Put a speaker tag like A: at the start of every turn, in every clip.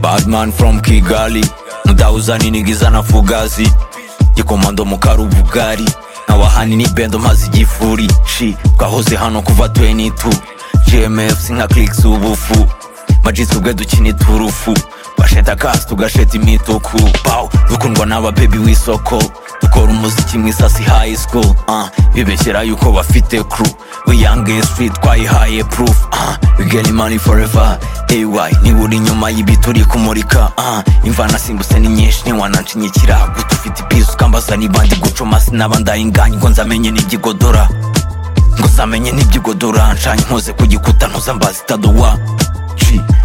A: Badman from Kigali ndauza ninigiza na fugazi gikomando mu karubugari ntawahani ni bendo mazi igifuri shi twahoze hano kuva 22 gmf sinka clix ubufu majitsi ubwe dukina iturufu basheta kasi tugasheta imituku baw dukundwa n'ababebi w'isoko dukora umuziki mu isasi high school uh, bibeshyera yuko bafite crew we young street twayihaye proof uh, we getting money forever ay niba uri inyuma y'ibi turi kumurika uh, imvana simbuse ni nyinshi ntiwananshinyikira guta ufite ipizi ukambaza niba ndi gucoma sinaba ndayinganye ngo nzamenye n'ibyigodora ngo zamenye n'ibyigodora nshanye nkoze ku gikuta ntuzambaza itaduwa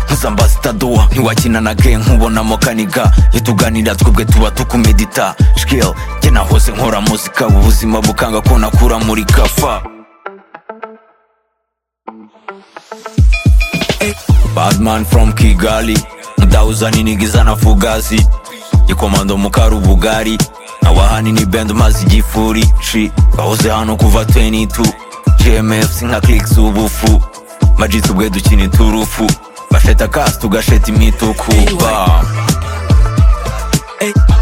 A: ntuzambaza itaduwa ntiwakina na ge nkubonamo kaniga iyo tuganira twebwe tuba tukumedita shikil jye nahoze nkora muzika ubuzima bukanga ko nakura muri kafa badman from kigali ndauza ninigiza na fugazi gikomando mu karubugari awahani ni bend mazi igifuri shi bahoze hano kuva 22 gmf sinka clix ubufu majitsi ubwe dukina iturufu basheta kasi tugasheta imituku bam
B: Hey.